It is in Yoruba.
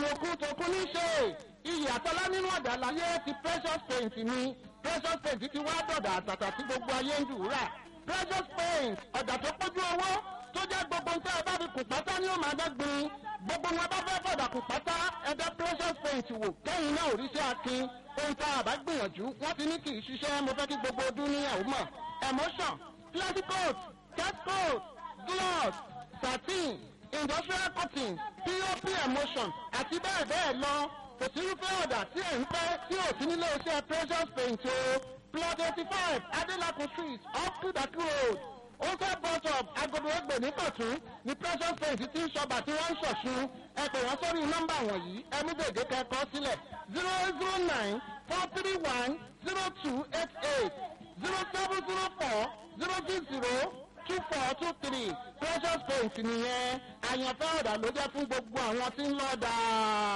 àlòkù tòkun ní ṣe iyì àtọ́lá nínú ọ̀dà láyé ti precious paint ni precious paint ti wá dọ̀dà àtàtà tí gbogbo ayé ń dùúrà precious paint ọ̀dà tó pójú owó tó jẹ́ gbogbo nǹkan ẹ bá fi kùn pátá ní ó máa dẹ́gbin gbogbo wọn bá fẹ́ fọ̀dà kùn pátá ẹ̀dá precious paint wò kẹ́yìn náà òrìṣẹ́ akin ohun tá a bá gbìyànjú wọ́n ti ní kì í ṣiṣẹ́ mo fẹ́ kí gbogbo ọdún ní ẹ̀hún mọ̀ emotion plastic coat cat coat gloss satin industrial cotton pop emotion àti bẹ́ẹ̀ bẹ́ẹ̀ lọ kò sí irúfẹ́ ọ̀dà tí ẹ̀ ń fẹ́ tí ò sí nílé iṣẹ́ precious paint o plot eighty five adelakun street up kudaki road ó fẹ́ bus up agodo ẹgbẹ̀ ní kọ̀tún ní precious paint tí ń ṣọba tí wọ́n ń ṣọ̀ṣun ẹ pè wọ́n sórí nọ́mbà wọ̀nyí ẹmú gègé kẹ́kọ̀ọ́ sílẹ̀ zero zero nine four three one zero two eight eight zero seven zero four zero six zero two four two three precious paint nìyẹn àyànfẹ́ ọ̀dà ló jẹ́ fún gbogbo àwọn tí ń lọ́ọ́ dáa.